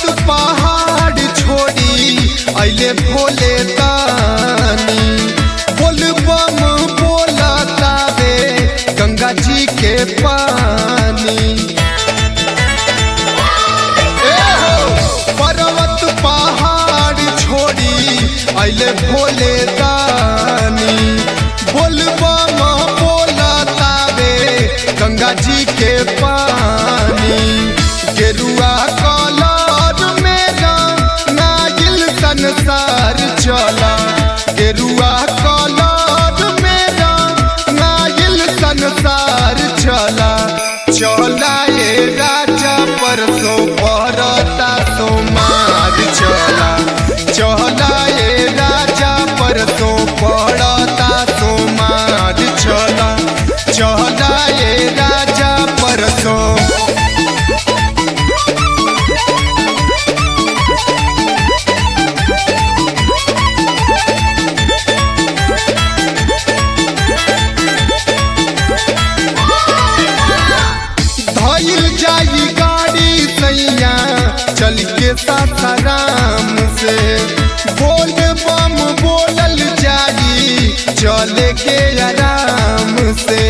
पहाड़ छोड़ी अइले भोले दानी बोल बम बोला तावे गंगा जी के पानी ए हो पर्वत पहाड़ छोड़ी अइले भोले दानी बोल बम बोला तावे गंगा जी के पानी गेरुआ कलर मेरा नागिल संसार चला गेरुआ कलर मेरा नागिल संसार चला चला ए राजा परसो परता सोमार चला चला ए राजा परसो पड़ता सोमार चला चला ए राजा परसो धइल जाई गाड़ी सैया चल के सासाराम से बोल बम बोलल जाई चले के आराम से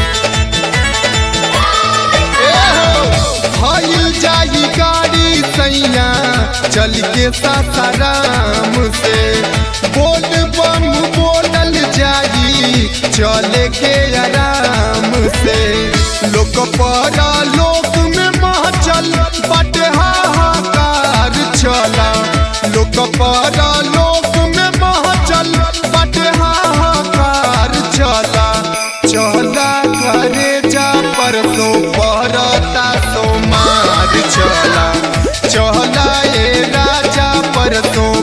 ए हो, धइल जाई गाड़ी सैया चल के सासाराम से बोल बम बोलल जाई चले के आराम से लोक परा लोक में महचल बट हाहाकार चला लोक परा लोक में महचल बट हाहाकार चला चला करे जा परसो परता सोमार चला चला ए राजा परसो